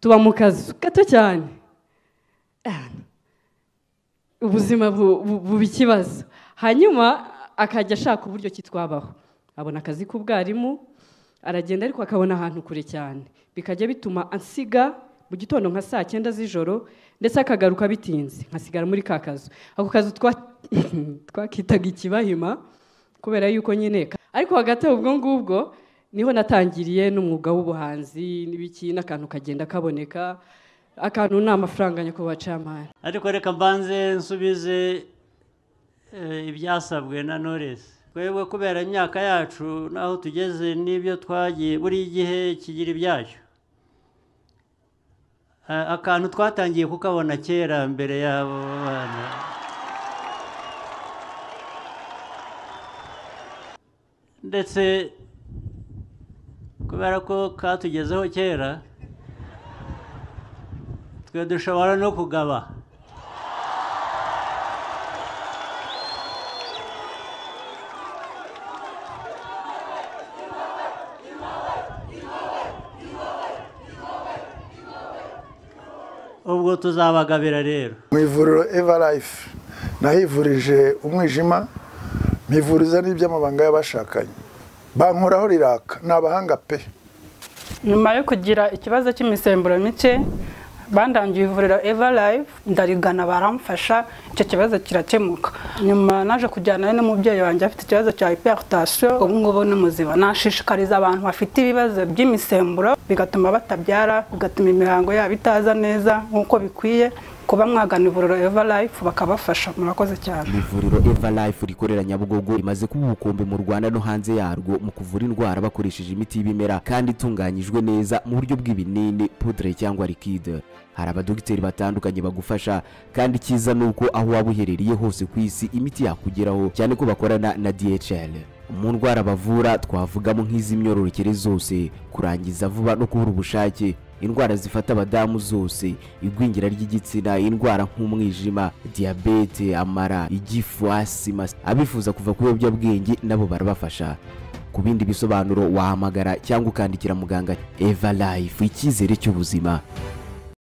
tuba mu kazu gato cyane ubuzima buba ikibazo hanyuma akajya ashaka uburyo ki twabaho abona akazi k'ubwarimu aragenda ariko akabona ahantu kure cyane bikajya bituma ansiga mu gitondo nka saa cyenda z'ijoro ndetse akagaruka bitinze nkasigara muri ka kazu ako kazu twakitaga ikibahima kubera yuko nyine ariko hagati ubwo ngubwo niho natangiriye n'umwuga w'ubuhanzi n'ibiki n'akantu kagenda kaboneka akantu ni amafaranga nyakubahwa camani ariko reka mbanze nsubize ibyasabwe na noresi twebwe kubera imyaka yacu n'aho tugeze n'ibyo twagiye buri gihe kigira ibyacyo akantu twatangiye kukabona kera mbere y'abo bana ndetse kubera ko katugezeho kera twe dushobora no kugaba ubwo tuzabagabira rero mu ivuriro eva life nahivurije umwijima mivuriza n'iby'amabanga y'abashakanye bankoraho riraka ni abahanga pe nyuma yo kugira ikibazo cy'imisemburo mike bandangiye ivuriro eva life ndarigana baramfasha icyo kibazo kirakemuka nyuma naje kujyanayo n'umubyeyi wanjye afite ikibazo cya hiperutasiyo ubu ngubu ni muzima nashishikariza abantu bafite ibibazo by'imisemburo bigatuma batabyara bigatuma imihango yabo itaza neza nk'uko bikwiye kuba mwagana ivuriro eva life bakabafasha murakoze cyane ivuriro eva life rikorera nyabugogo rimaze kuba ubukombe mu rwanda no hanze yarwo mu kuvura indwara bakoresheje imiti y'ibimera kandi itunganyijwe neza mu buryo bw'ibinini pudre cyangwa likide hari abadogiteri batandukanye bagufasha kandi icyiza ni uko aho waba uherereye hose ku isi imiti yakugeraho cyane ko bakorana na dhl mu ndwara bavura twavugamo nk'iz'imyororokere zose kurangiza vuba no kubura ubushake indwara zifata abadamu zose igwingira ry'igitsina indwara nk'umwijima diyabete amara igifu asima abifuza kuva ku biyobyabwenge nabo barabafasha ku bindi bisobanuro wahamagara cyangwa ukandikira muganga eva life icyizere cy'ubuzima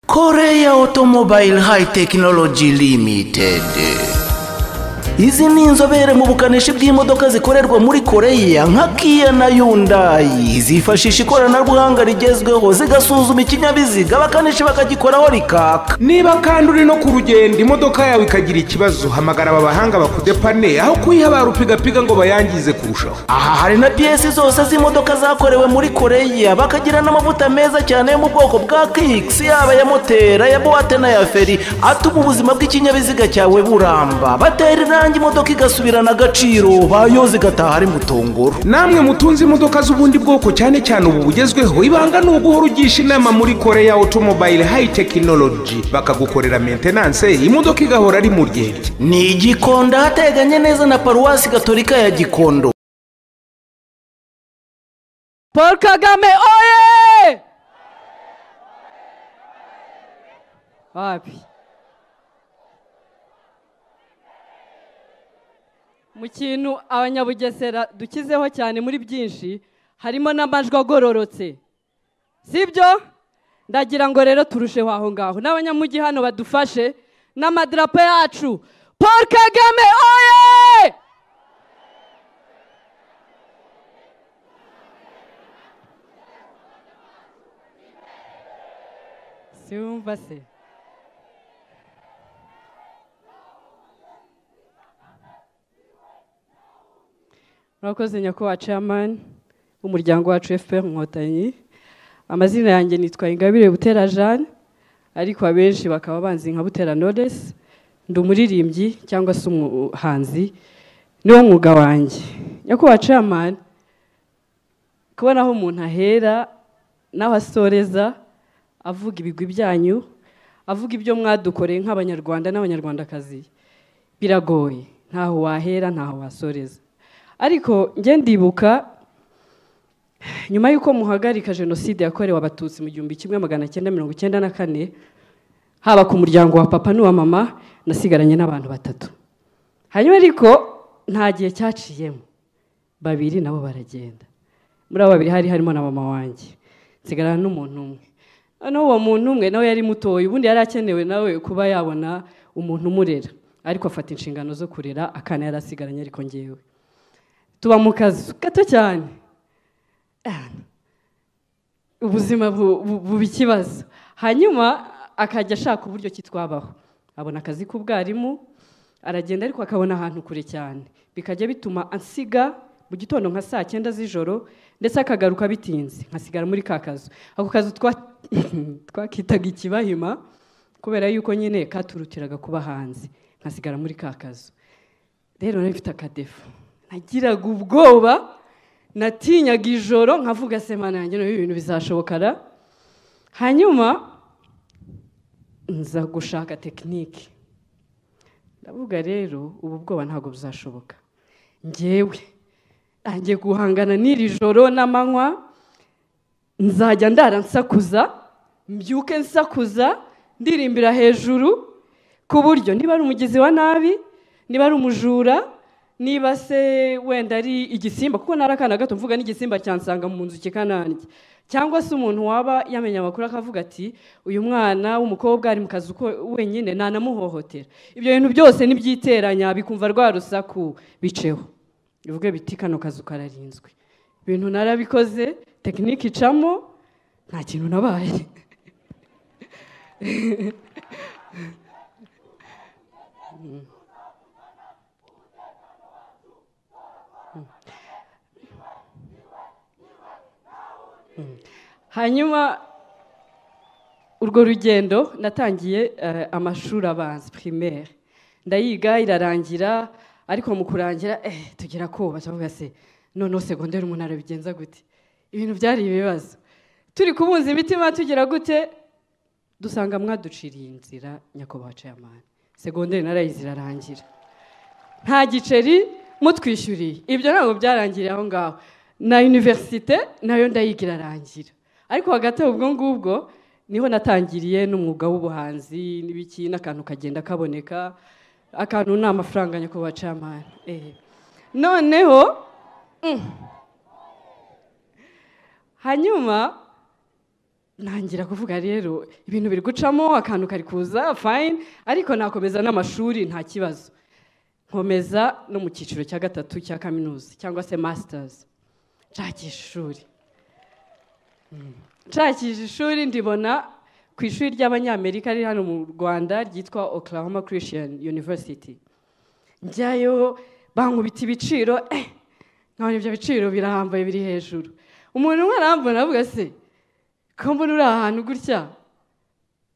koreya otomobile hayi tekinoloji limitedi izi ni inzobere mu bukanishi bw'imodoka zikorerwa muri koreya nka kiya na yundayi zifashisha ikoranabuhanga rigezweho zigasuzuma ikinyabiziga abakanishi bakagikoraho rikaka niba kandi uri no ku rugendo imodoka yawe ikagira ikibazo hamagara aba bahanga bakudepane aho kuyihabara upigapiga ngo bayangize kurushaho aha hari na piyesi zose z'imodoka zakorewe muri koreya bakagira n'amavuta meza cyane yo mu bwoko bwa kikisi yaba ya moteri aya buwate n'aya feri atuma ubuzima bw'ikinyabiziga cyawe buramba batera inama irangi imodoka igasubirana agaciro bayoze igataha ari mutongoro namwe mutunze imodoka z'ubundi bwoko cyane cyane ubu bugezweho ibanga ni uguhora ugisha inama muri koreya otomobile hayi tekinoloji bakagukorera mentenanse imodoka igahora ari mu ryerye ni igikondo ahateganye neza na paruwasi gatolika ya gikondo paul kagame oye wapi mu kintu abanyabugesera dukizeho cyane muri byinshi harimo n'amajwi agororotse sibyo ndagira ngo rero turusheho aho ngaho n'abanyamujyi hano badufashe n'amadarapo yacu paul kagame oye siwumva se murakoze nyakubahwa camani w'umuryango wacu fpr inkotanyi amazina yanjye nitwa ingabire butera jeanne ariko abenshi bakaba banzi nka butera noresi ndi umuririmbyi cyangwa se umuhanzi niwo mwuga wanjye nyakubahwa camani kubona aho umuntu ahera n'aho asoreza avuga ibigwi byanyu avuga ibyo mwadukoreye nk'abanyarwanda n'abanyarwandakazi biragoye ntaho wahera ntaho wasoreza ariko njye ndibuka nyuma y'uko muhagarika jenoside yakorewe abatutsi mu gihumbi kimwe magana cyenda mirongo icyenda na kane haba ku muryango wa papa n'uwa mama nasigaranye n'abantu batatu hanyuma ariko nta gihe cyaciyemo babiri nabo baragenda muri abo babiri hari harimo na mama wanjye nsigarana n'umuntu umwe noneho uwo muntu umwe nawe yari mutoya ubundi yari akenewe nawe kuba yabona umuntu umurera ariko afata inshingano zo kurera akana yari asigaranye ariko ngewe tuba mu kazu gato cyane ubuzima bu- bu- buba ikibazo hanyuma akajya ashaka uburyo ki twabaho abona akazi k'ubwarimu aragenda ariko akabona ahantu kure cyane bikajya bituma ansiga mu gitondo nka saa cyenda z'ijoro ndetse akagaruka bitinze nkasigara muri ka kazu ako kazu twa- twakitaga ikibahima kubera yuko nyine katurutiraga kuba hanze nkasigara muri ka kazu rero nari mfite akadefu nagiraga ubwoba natinyaga ijoro nkavuga sema nanjye n'ubu ibintu bizashobokara hanyuma nza gushaka tekinike ndavuga rero ubu bwoba ntabwo buzashoboka ngewe ntangiye guhangana n'iri joro n'amanywa nzajya ndara nsakuza mbyuke nsakuza ndirimbira hejuru ku buryo niba ari umugizi wa nabi niba ari umujura niba se wenda ari igisimba kuko ntari akana gato mvuga n'igisimba cyansanga mu nzu kikanange cyangwa se umuntu waba yamenye amakuru akavuga ati uyu mwana w'umukobwa ari mu kazi ko wenyine ntanamuhohotera ibyo bintu byose nibyiteranya bikumva rwa rusaku biceho bivuge biti kano kazu kararinzwe ibintu narabikoze tekinike icamo nta kintu nabaye hanyuma urwo rugendo natangiye eh, amashuri abanza primaire ndayiga irarangira ariko mu kurangira eh, tugira koba tuvuga se noneho segonderi umuntu arabigenza gute ibintu byari ibibazo turi kubunza imitima tugira gute dusanga mwaduciriye inzira nyakubahwa ceyamani segonderi narayize irarangira nta giceri mutwishyuriye ibyo ntabwo byarangiriye aho ngaho na univerisite nayo ndayiga irarangira ariko hagati aho ubwo ngubwo niho natangiriye n'umwuga w'ubuhanzi n'ibiki n'akantu kagenda kaboneka akantu ni amafaranga nyakubahwa camani noneho mm, hanyuma ntangira kuvuga rero ibintu biri gucamo akantu kari kuza fayini ariko nakomeza n'amashuri nta kibazo nkomeza no mu cyiciro cya gatatu cya kaminuza cyangwa se masitazi nshakisha ishuri Mm. nshakisha ishuri ndibona ku ishuri ry'abanyamerika riri hano mu rwanda ryitwa oklahoma christian university njyayo bankubita ibiciro eh, nkabona ibyo biciro birahambaye biri hejuru umuntu umwe arambona avuga se ko mbona uri ahantu gutya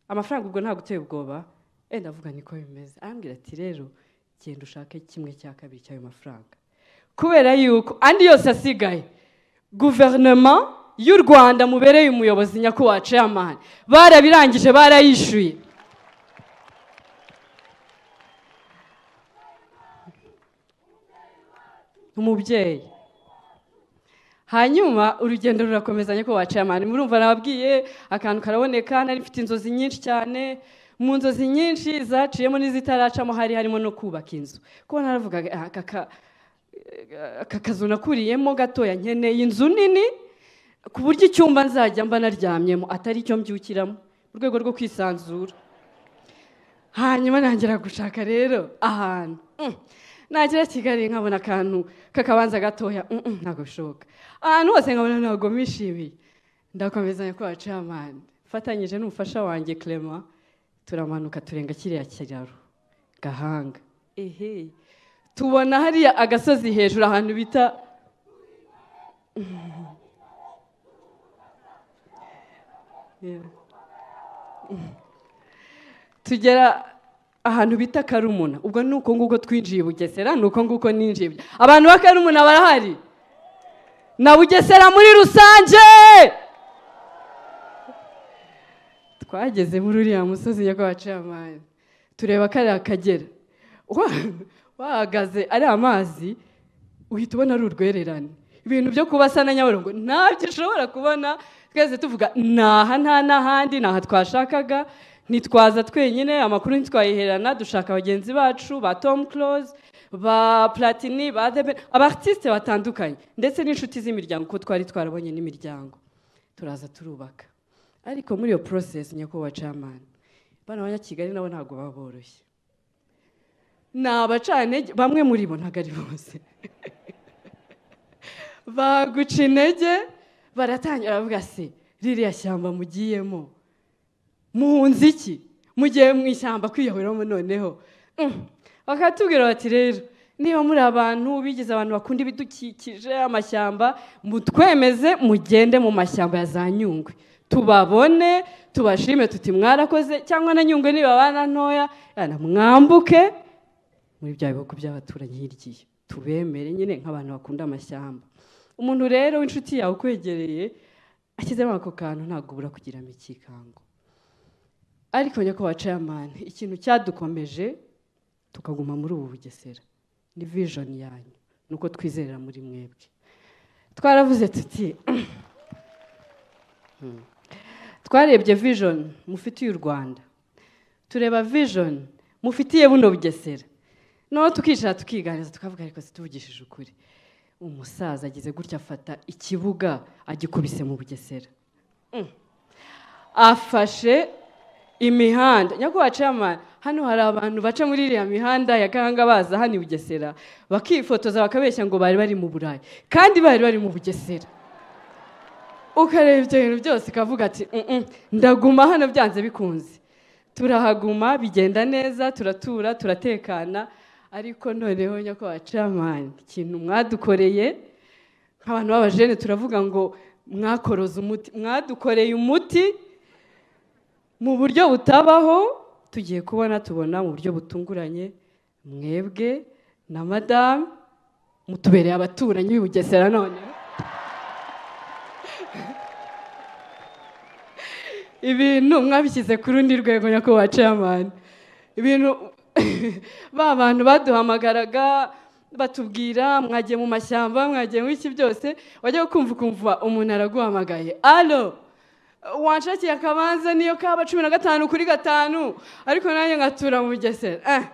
amafaranga ubwo ntabwo uteye ubwoba wenda avuga niko bimeze arambwira ati rero genda ushake kimwe cya kabiri cy'ayo mafaranga kubera yuko andi yose asigaye guverinoma y'u rwanda mubereye umuyobozi nyakubahwa ceyamani barabirangije barayishyuye umubyeyi hanyuma urugendo rurakomeza nyakubahwa ceyamani murumva nababwiye akantu karaboneka nari mfite inzozi nyinshi cyane mu nzozi nyinshi zaciyemo n'izitaracamo hari harimo no kubaka inzu kuko naravugaga "Ah, aka ka- eh, aka kazu nakuriyemo gatoya nkeneye inzu nini ku buryo icyumba nzajya mba naryamyemo atari icyo mbyukiramo mu rwego rwo kwisanzura hanyuma ntangira gushaka rero ahantu Mm. nagera kigali nkabona akantu k'akabanza gatoya Mm, mm, ntabwo bishoboka ahantu hose nkabona ntabwo mishimiye ndakomeza ko bacamani mfatanyije n'umufasha wanjye clement turamanuka turenga kiriya kiraro gahanga ehe tubona hariya agasozi hejuru ahantu bita Mm. Yeah. tugera ahantu bita karumuna ubwo ni uko nguko twinjiye i bugesera ni uko nguko ninjiye i Buge- abantu ba karumuna barahari na bugesera muri rusange twageze muri uriya musozi nyakubahwa ceyamani tureba kariya kagera Wa- wahagaze ari amazi uhita ubona ari urwererane ibintu byo kubasa na nyabarongo ntabyo ushobora kubona twese tuvuga naha nta n'ahandi naha twashakaga ntitwaza twenyine amakuru ntitwayiherana dushaka bagenzi bacu ba tom close ba platini ba The Ben- abartisite batandukanye ndetse n'inshuti z'imiryango kuko twari twarabonye n'imiryango turaza turubaka ariko muri iyo porosesi nyakubahwa camani bano banyakigali nabo ntabwo baba boroshye ni abacantege bamwe muri bo ntabwo ari bose baguca intege baratangira bavuga se ririya shyamba mugiyemo muhunze iki mugiye mu ishyamba kwiyahuriramo noneho Mm. bakatubwira bati rero niba muri abantu bigize abantu bakunda ibidukikije amashyamba mutwemeze mugende mu mashyamba ya za nyungwe tubabone tubashime tuti mwarakoze cyangwa na nyungwe nibabana ntoya yana mwambuke muri bya bihugu by'abaturanyi hirya tubemere nyine nk'abantu bakunda amashyamba umuntu rero w'inshuti yawe ukwegereye ashyizemo ako kantu ntabwo ubura kugiramo ikikango ariko nyakubahwa ceyamani ikintu cyadukomeje tukaguma muri ubu bugesera ni vijoni yanyu ni uko twizerera muri mwebwe twaravuze tuti Hmm. twarebye vijoni mufitiye u rwanda tureba vijoni mufitiye buno bugesera noneho tukicara tukiganiriza tukavuga ariko situvugishije ukuri umusaza agize gutya afata ikibuga agikubise mu bugesera Hmm. afashe imihanda nyakubahwa ceyamani hano hari abantu baca muri iriya mihanda ya gahanga baza hano i bugesera bakifotoza bakabeshya ngo bari bari mu burayi kandi bari bari mu bugesera ukareba ibyo bintu byose ukavuga ati "Mm-mm, ndaguma hano byanze bikunze turahaguma bigenda neza turatura turatekana ariko noneho nyakubahwa ceyamani ikintu mwadukoreye nk'abantu b'abajene turavuga ngo mwakoroze umuti mwadukoreye umuti mu buryo butabaho tugiye kubona tubona mu buryo butunguranye mwebwe na madamu mutubereye abaturanyi b'i Bugesera none ibintu mwabishyize ku rundi rwego nyakubahwa ceyamani ibintu ba bantu baduhamagaraga batubwira mwagiye mu mashyamba mwagiye mu iki byose wajya kumva ukumva umuntu araguhamagaye alo wanshakiye akabanza niyo kaba cumi na gatanu kuri gatanu ariko nanjye ngatura mu bugesera eh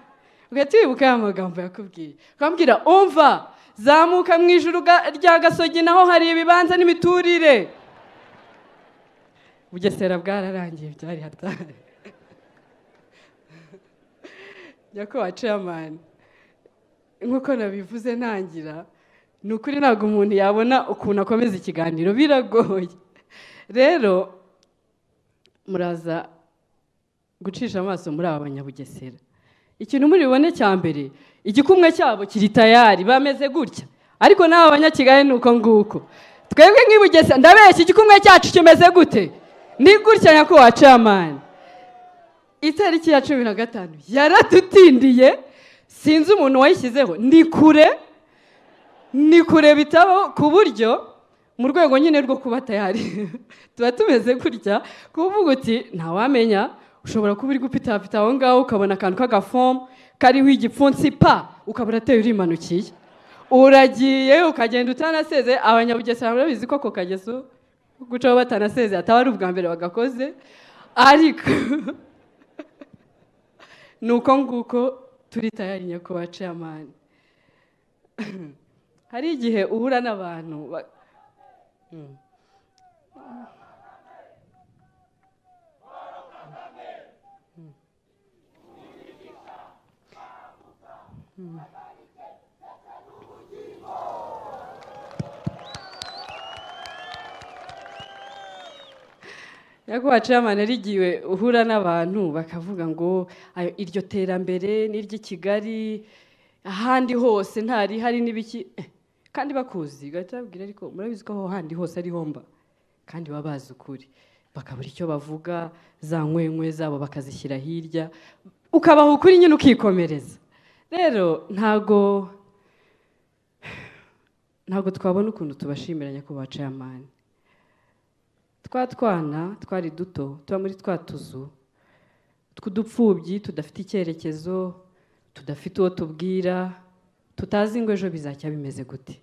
ugahita wibuka ya magambo yakubwiye ukambwira umva zamuka mu ijuru ga- rya gasogi naho hari ibibanza n'imiturire bugesera bwararangiye byari hatari nyakubahwa ceyamani nk'uko nabivuze ntangira ni ukuri ntabwo umuntu yabona ukuntu akomeza ikiganiro biragoye rero muraza gucisha amaso muri aba banyabugesera ikintu muri bubone cya mbere igikumwe cyabo kiri tayari bameze gutya ariko n'aba banyakigali ni uko nguko twebwe nk'ibugesera ndabeshya igikumwe cyacu kimeze gute ni gutya nyakubahwa ceyamani itariki ya cumi na gatanu yaradutindiye sinzi umuntu wayishyizeho ni kure ni kure bitabo ku buryo mu rwego nyine rwo kuba tayari tuba tumeze gutya kuvuga uti ntawamenya ushobora kuba uri gupitapita aho ngaho ukabona akantu k'agafomu kariho igipfunsi pa ukabura ateye urimanukiye uragiye ukagenda utanaseze abanyabugesera murabizi ko ako kageso gucaho batanaseze ataba ari ubwa mbere bagakoze ariko ni uko nguko turi tayari nyakubahwa ceyamani hari igihe uhura n'abantu ba- Mm. Mm. Mm. nyakubahwa ceyamani hari igihe uhura n'abantu bakavuga ngo "Ayo, iryo terambere ni iry'i kigali ahandi hose ntarihari n'ibiki Eh, kandi bakuzi ugahita babwira ariko murabizi ko aho handi hose ariho mba kandi baba bazi ukuri bakabura icyo bavuga za nkwenkwe zabo bakazishyira hirya ukabaha ukuri nyine ukikomereza rero ntago ntago twabona ukuntu tubashimira nyakubahwa ceyamani twa twana twari duto tuba muri twa tuzu tw'udupfubyi tudafite icyerekezo tudafite uwo tubwira tutazi ngo ejo bizajya bimeze gute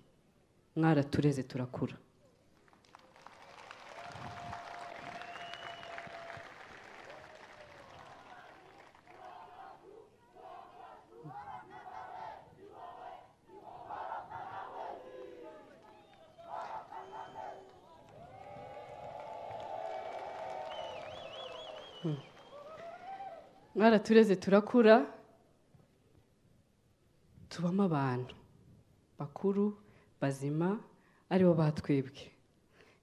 mwaratureze turakura mwaratureze turakura tubamo abantu bakuru bazima aribo batwebwe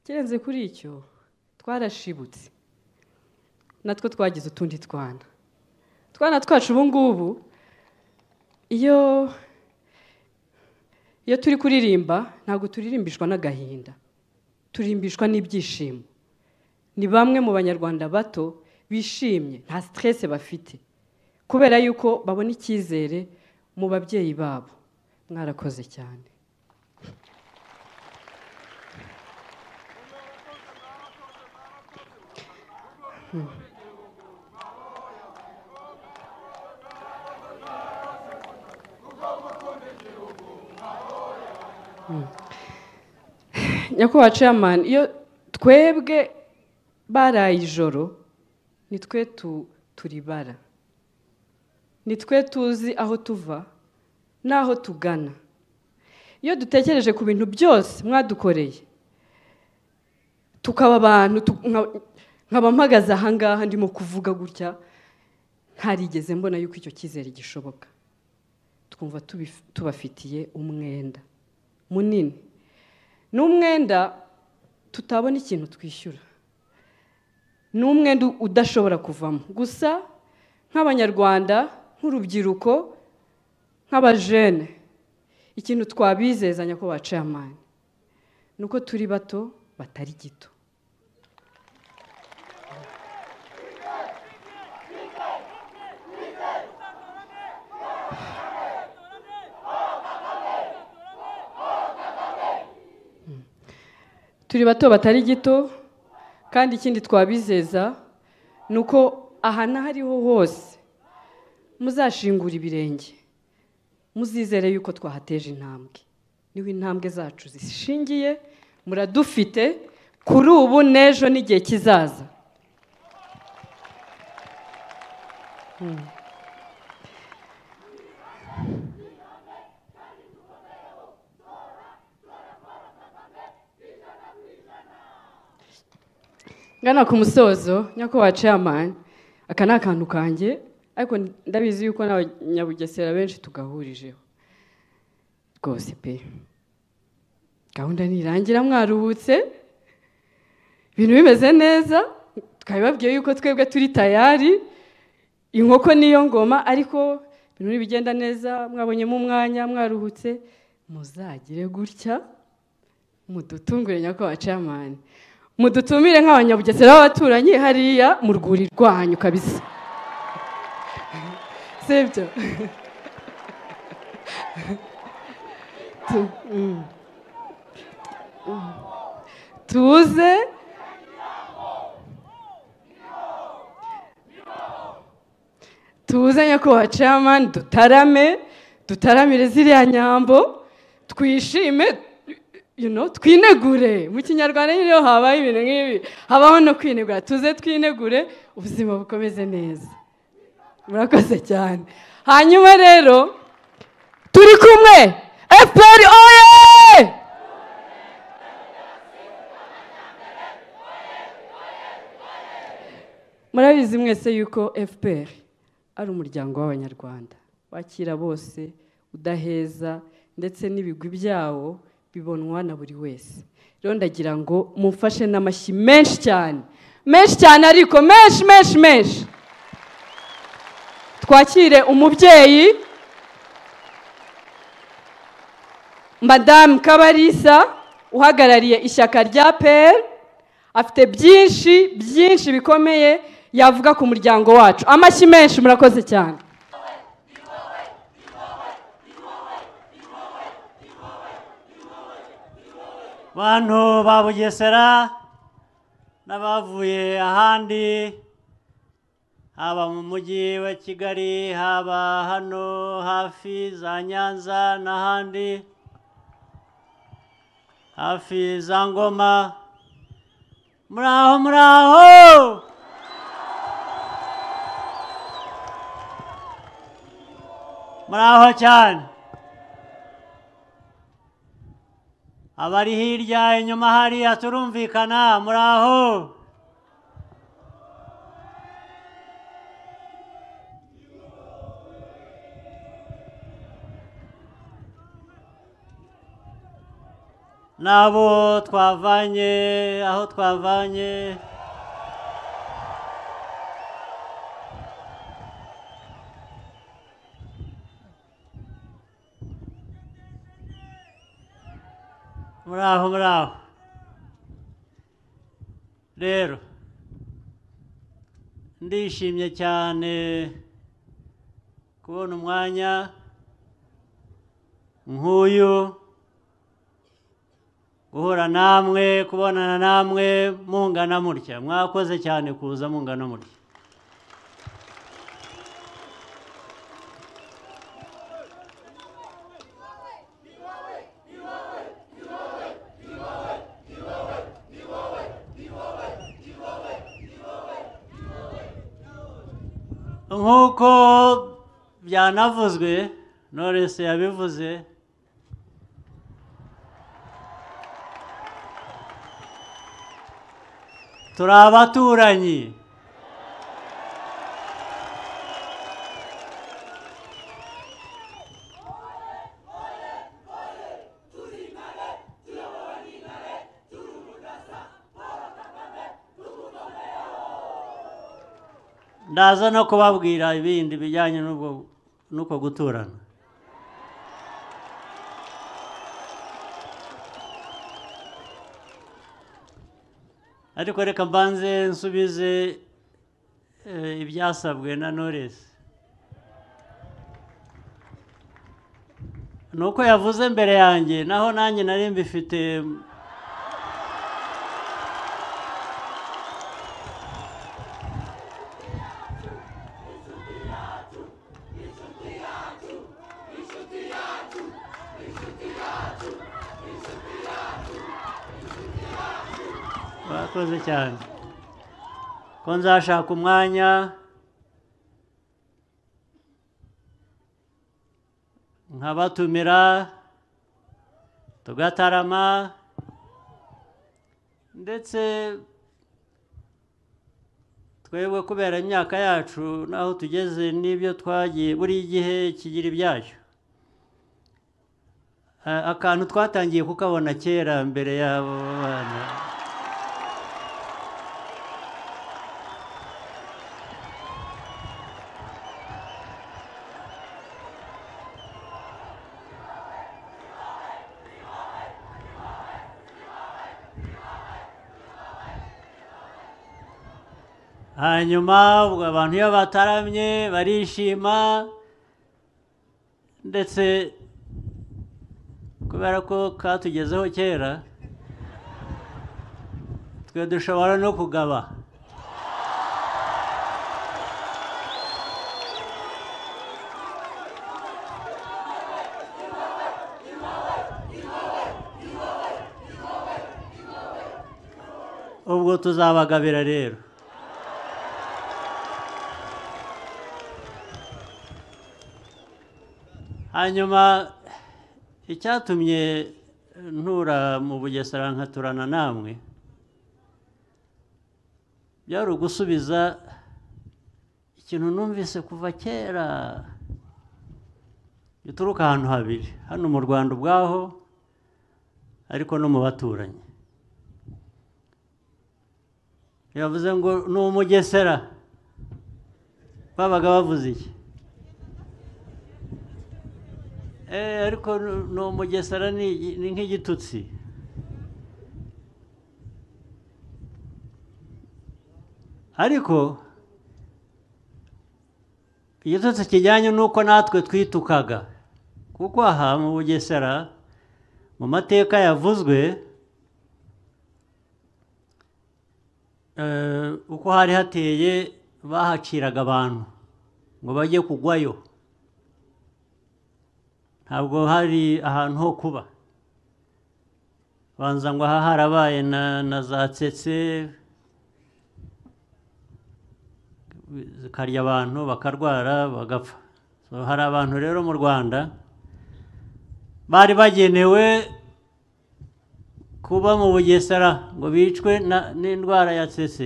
kirenze kuri icyo twarashibutse natwo twagize utundi twana twana twacu ubu ngubu iyo iyo turi kuririmba ntabwo turirimbishwa n'agahinda turimbishwa n'ibyishimo ni bamwe mu banyarwanda bato bishimye nta siteresi bafite kubera yuko babona icyizere mu babyeyi babo mwarakoze cyane nyakubahwa ceyamani iyo twebwe baraye ijoro ni twe turibara ni twe tuzi aho tuva n'aho tugana iyo dutekereje ku bintu byose mwadukoreye tukaba abantu nkaba mpagaze ahangaha ndimo kuvuga gutya ntarigeze mbona yuko icyo cyizere gishoboka twumva tubafitiye umwenda munini ni umwenda tutabona ikintu twishyura ni umwenda udashobora kuvamo gusa nk'abanyarwanda nk'urubyiruko nk'abajene ikintu twabizezanya ko baciye amani ni uko turi bato batari gito turi bato batari gito kandi ikindi twabizeza ni uko aha n'ahariho hose muzashingura ibirenge muzizere yuko twahateje intambwe niho intambwe zacu zishingiye muradufite kuri ubu n'ejo n'igihe kizaza ngana ku musozo nyakubahwa ceyamani aka ni akantu kanjye ariko ndabizi yuko n'abanyabugesera benshi tugahurijeho rwose pe gahunda ntirangira mwaruhutse ibintu bimeze neza twabibabwiye yuko twebwe turi tayari inkoko niyo ngoma ariko ibintu ntibigenda neza mwabonyemo umwanya mwaruhutse muzagire gutya mudutungure nyakubahwa ceyamani mudutumire nk'abanyabugesera b'abaturanyi hariya mu rwuri rwanyu kabisa sibyo tuze tuze nyakubahwa ceyamani dutarame dutaramire ziriya nyambo twishime twinegure mu kinyarwanda niyo habaye ibintu nk'ibi habaho no kwinegura tuze twinegure ubuzima bukomeze neza murakoze cyane hanyuma rero turi kumwe efuperi oye murabizi mwese yuko efuperi ari umuryango w'abanyarwanda wakira bose udaheza ndetse n'ibigwi byawo bibonwa na buri wese rero ndagira ngo mumfashe n'amashyi menshi cyane menshi cyane ariko menshi menshi menshi twakire umubyeyi madamu kabarisa uhagarariye ishyaka rya peri afite byinshi byinshi bikomeye yavuga ku muryango wacu amashyi menshi murakoze cyane bantu ba bugesera n'abavuye ahandi haba mu mujyi wa kigali haba hano hafi za nyanza n'ahandi hafi za ngoma muri aho muri aho muri aho cyane abari hirya inyuma hariya turumvikana muri aho n'abo twavanye aho twavanye muri aho muri aho rero ndishimye cyane kubona umwanya nk'uyu guhura namwe kubonana namwe mungana mutya mwakoze cyane kuza mungana mutya nk'uko byanavuzwe norese yabivuze turi abaturanyi ndaza no kubabwira ibindi bijyanye n'ubwo n'uko guturana ariko reka mbanze nsubize eh, ibyasabwe na noresi ni uko yavuze mbere yanjye naho nanjye nari mbifite mwakoze cyane ko nzashaka umwanya nkabatumira tugatarama ndetse twebwe kubera imyaka yacu n'aho tugeze n'ibyo twagiye buri gihe kigira ibyacyo A- akantu twatangiye kukabona kera mbere y'abo bana hanyuma ubwo abantu iyo bataramye barishima ndetse kubera ko katugezeho kera twe dushobora no kugaba ubwo tuzabagabira rero hanyuma icyatumye ntura mu bugesera nkaturana namwe byari ugusubiza ikintu numvise kuva kera gituruka ahantu habiri hano mu rwanda ubwaho ariko no mu baturanyi yavuze ngo ni umugesera babaga bavuze iki Eh, ariko ni umugesera ni ni nk'igitutsi ariko igitutsi kijyanye n'uko natwe twitukaga kuko aha mu bugesera mu mateka yavuzwe eh, uko hari hateye bahaciraga abantu ngo bajye kugwayo ntabwo hari ahantu ho kuba banza ngo aha harabaye na na za tsetse zikarya abantu bakarwara bagapfa So, hari abantu rero mu rwanda bari bagenewe kuba mu bugesera ngo bicwe na- n'indwara ya tsetse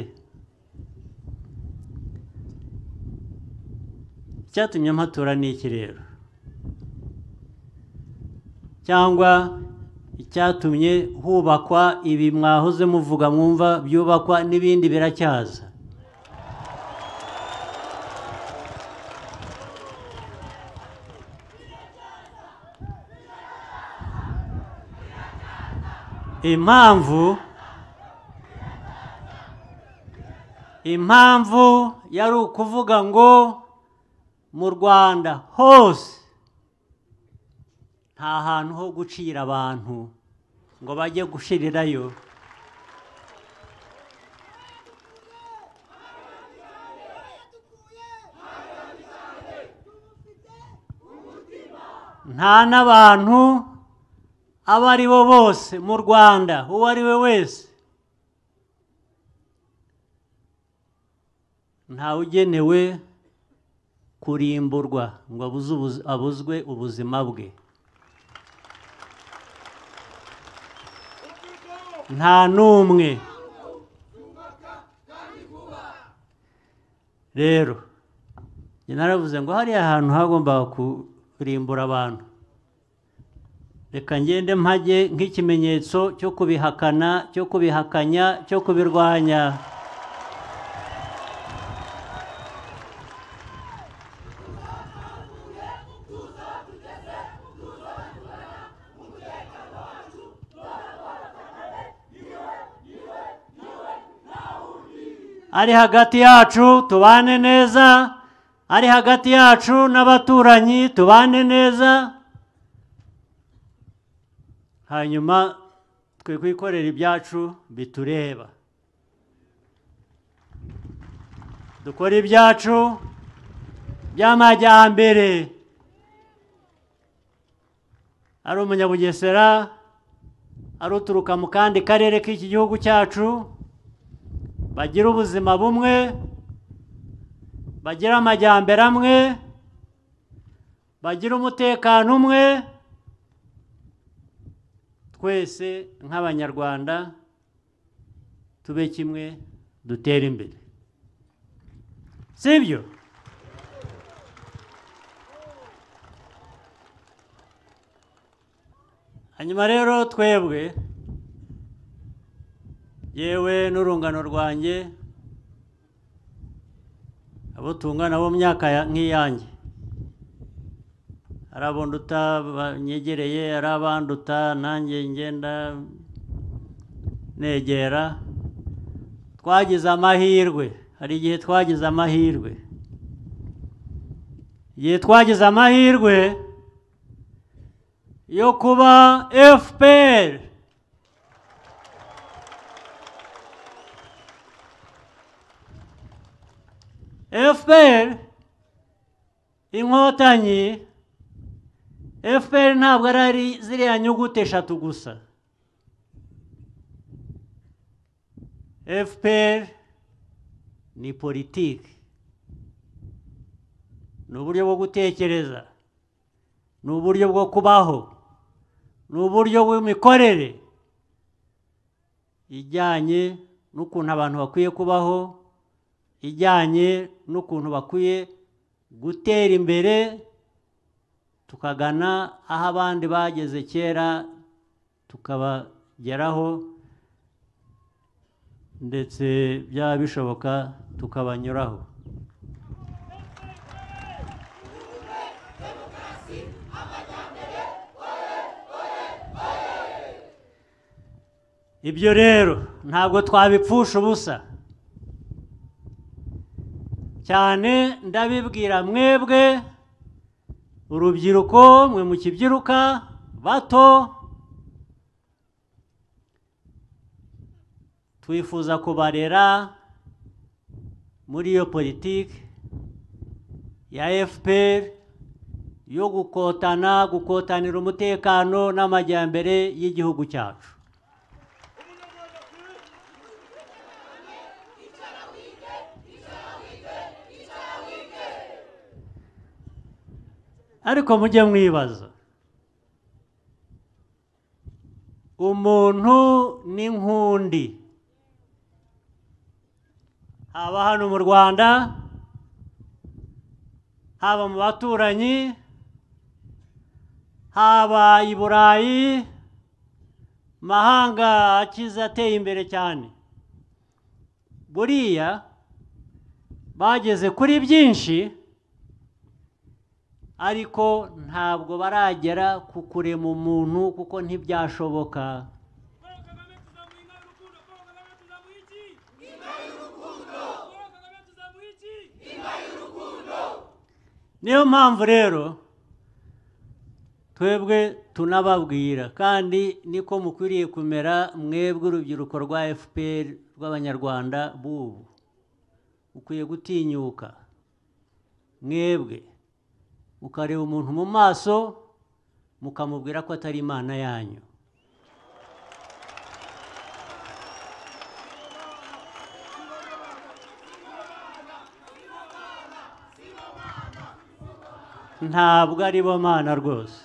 icyatumye mpatura ni iki rero cyangwa cyatumye hubakwa ibi mwahoze muvuga mwumva byubakwa n'ibindi biracyaza impamvu impamvu yari ukuvuga ngo mu rwanda hose nta hantu ho gucira abantu ngo bajye gushirirayo nta n'abantu abo ari bo bose mu rwanda uwo ari we wese ntawugenewe kurimburwa ngo abuze ubuzi- abuzwe ubuzima bwe nta n'umwe rero njye naravuze ngo hariya hantu hagombaga kurimbura abantu reka ngende mpage nk'ikimenyetso cyo kubihakana cyo kubihakanya cyo kubirwanya ari hagati yacu tubane neza ari hagati yacu n'abaturanyi tubane neza hanyuma twe kwikorera ibyacu bitureba dukore ibyacu by'amajyambere ari umunyabugesera ari uturuka mu kandi karere k'iki gihugu cyacu bagira ubuzima bumwe bagira amajyambere amwe bagira umutekano umwe twese nk'abanyarwanda tube kimwe dutere imbere sibyo hanyuma rero twebwe yewe n'urungano rwanjye abo tungana bo mu myaka ya- nk'iyanjye hari abonduta banyegereye hari abanduta nanjye ngenda negera twagize amahirwe hari igihe twagize amahirwe igihe twagize amahirwe yo kuba fpr FPR inkotanyi FPR ntabwo ari ari ziriya nyuguti eshatu gusa FPR ni politiki ni uburyo bwo gutekereza ni uburyo bwo kubaho ni uburyo bw'imikorere ijyanye n'ukuntu abantu bakwiye kubaho ijyanye n'ukuntu bakwiye gutera imbere tukagana aho abandi bageze kera tukabageraho ndetse byaba bishoboka tukabanyuraho ibyo rero ntabwo twabipfusha ubusa cyane ndabibwira mwebwe urubyiruko mwe mukibyiruka bato twifuza kubarera muri iyo politiki ya fpr yo gukotana gukotanira umutekano n'amajyambere y'igihugu cyacu ariko mujye mwibaza umuntu n'inkundi haba hano mu rwanda haba mu baturanyi haba i burayi mahanga akize ateye imbere cyane buriya bageze kuri byinshi ariko ntabwo baragera ku kurema umuntu kuko ntibyashoboka niyo mpamvu rero twebwe tunababwira kandi niko mukwiriye kumera mwebwe urubyiruko rwa fpr rw'abanyarwanda b'ubu ukwiye gutinyuka mwebwe ukareba umuntu mu maso mukamubwira ko atari imana yanyu ntabwo ari bo mana rwose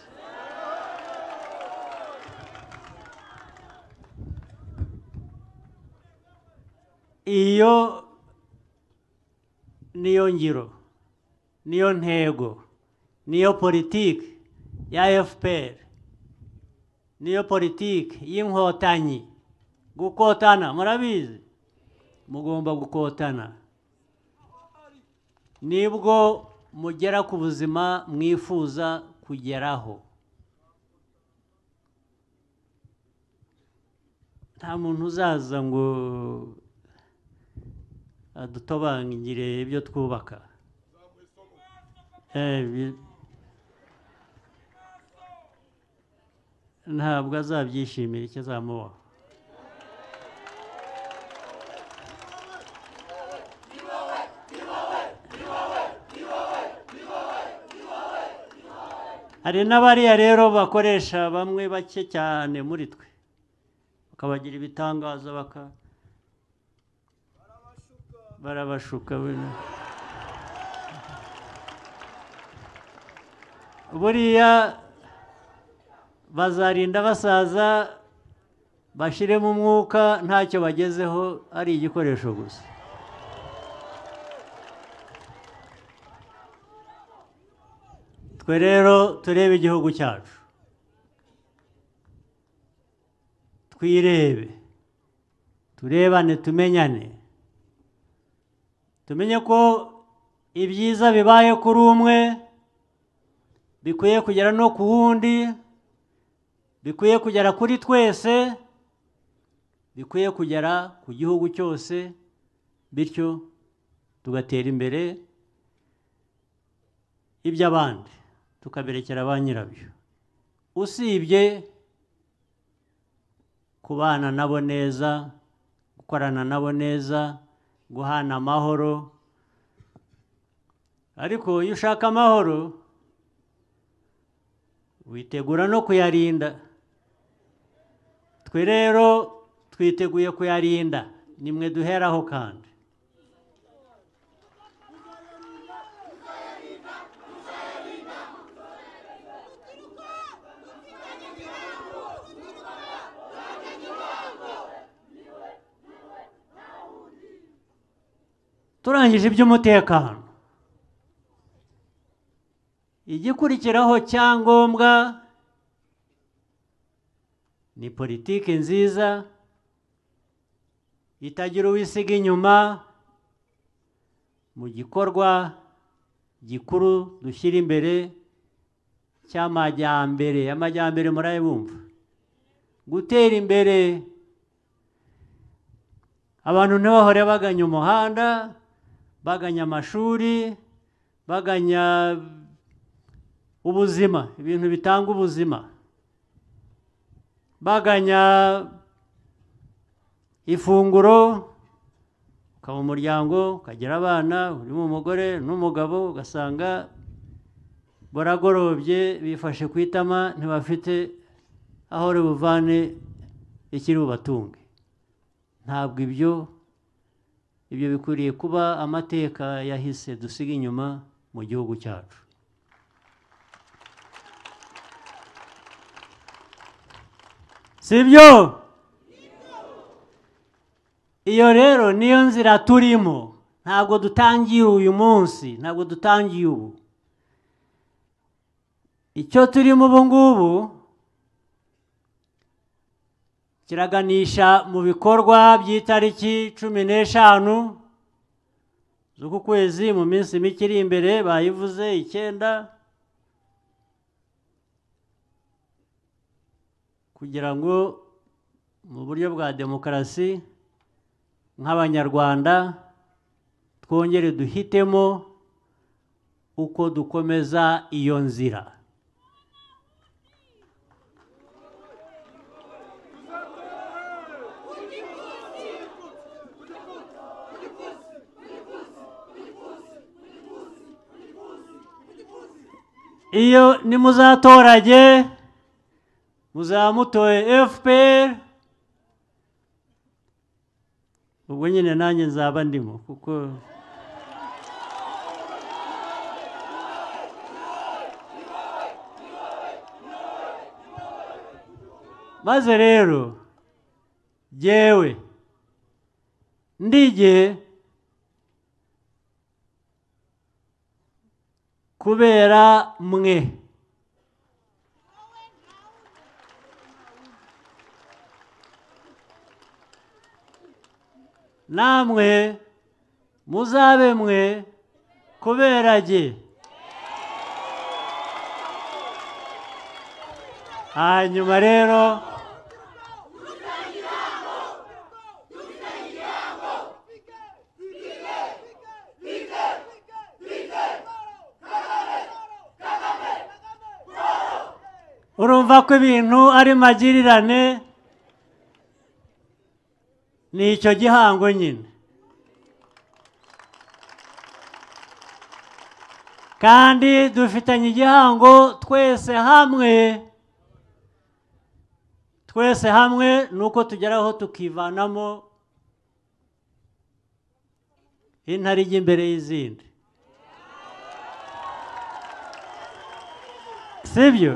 iyo niyo ngiro niyo ntego niyo politiki ya fpr niyo politiki y'inkotanyi gukotana murabizi mugomba gukotana nibwo mugera ku buzima mwifuza kugeraho nta muntu uzaza ngo adutobangire ibyo twubaka ntabwo azabyishimira icyo azamubaho hari n'abariya rero bakoresha bamwe bake cyane muri twe bakabagira ibitangaza baka barabashuka buriya bazarinda basaza bashyiremo umwuka ntacyo bagezeho ari igikoresho gusa twe rero turebe igihugu cyacu twirebe turebane tumenyane tumenye ko ibyiza bibaye kuri umwe bikwiye kugera no ku wundi bikwiye kugera kuri twese bikwiye kugera ku gihugu cyose bityo tugatera imbere iby'abandi tukaberekera ba nyirabyo usibye kubana nabo neza gukorana nabo neza guhana amahoro ariko iyo ushaka amahoro witegura no kuyarinda twe rero twiteguye kuyarinda nimwe duheraho kandi turangije iby'umutekano igikurikiraho cyangombwa ni politiki nziza itagira uwisiga inyuma mu gikorwa gikuru dushyira imbere cy'amajyambere amajyambere murayabumva gutera imbere abantu ntibahore baganya umuhanda baganya amashuri baganya ubuzima ibintu bitanga ubuzima baganya ifunguro ukaba umuryango ukagira abana urimo umugore n'umugabo ugasanga baragorobye bifashe ku itama ntibafite aho buvane ikiri bubatunge ntabwo ibyo ibyo bikwiriye kuba amateka yahise dusiga inyuma mu gihugu cyacu si byo iyo rero niyo nzira turimo ntabwo dutangiye uyu munsi ntabwo dutangiye ubu icyo turimo ubu ngubu kiraganisha mu bikorwa by'itariki cumi n'eshanu z'uku kwezi mu minsi mike iri imbere bayivuze icyenda kugira ngo mu buryo bwa demokarasi nk'abanyarwanda twongere duhitemo uko dukomeza iyo nzira iyo nimuzatorage muzamutoye fpr ubwo nyine nanjye nzaba ndimo kuko maze rero yewe ndige kubera mwe namwe muzabe mwe kubera jye hanyuma rero urumva ko ibintu ari magirirane ni icyo gihango nyine kandi dufitanye igihango twese hamwe twese hamwe ni uko tugeraho tukivanamo intare ijya imbere y'izindi sibyo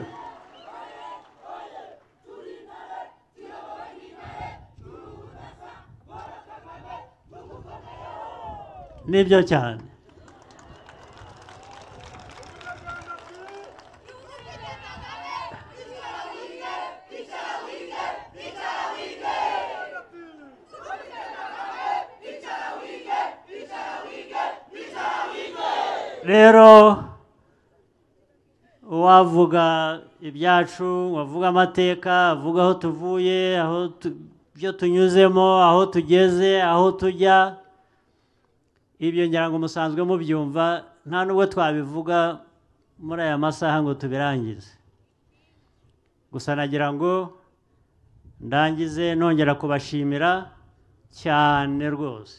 nibyo cyane rero uwavuga ibyacu wavuga amateka avuga aho tuvuye aho ibyo tunyuzemo aho tugeze aho tujya ibyo ngira ngo musanzwe mubyumva nta nubwo twabivuga muri aya masaha ngo tubirangize gusa nagira ngo ndangize nongera kubashimira cyane rwose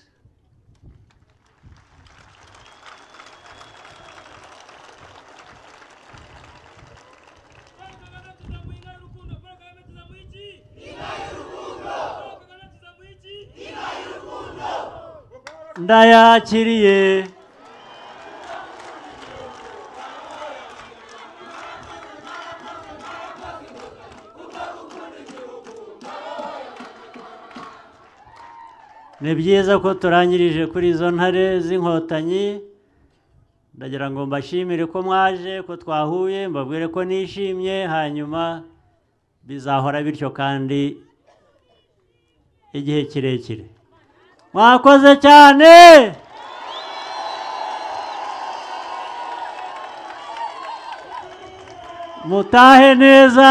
ndayakiriye ni byiza ko turangirije kuri izo ntare z'inkotanyi ndagira ngo mbashimire ko mwaje ko twahuye mbabwire ko nishimye hanyuma bizahora bityo kandi igihe kirekire mwakoze cyane mutahe neza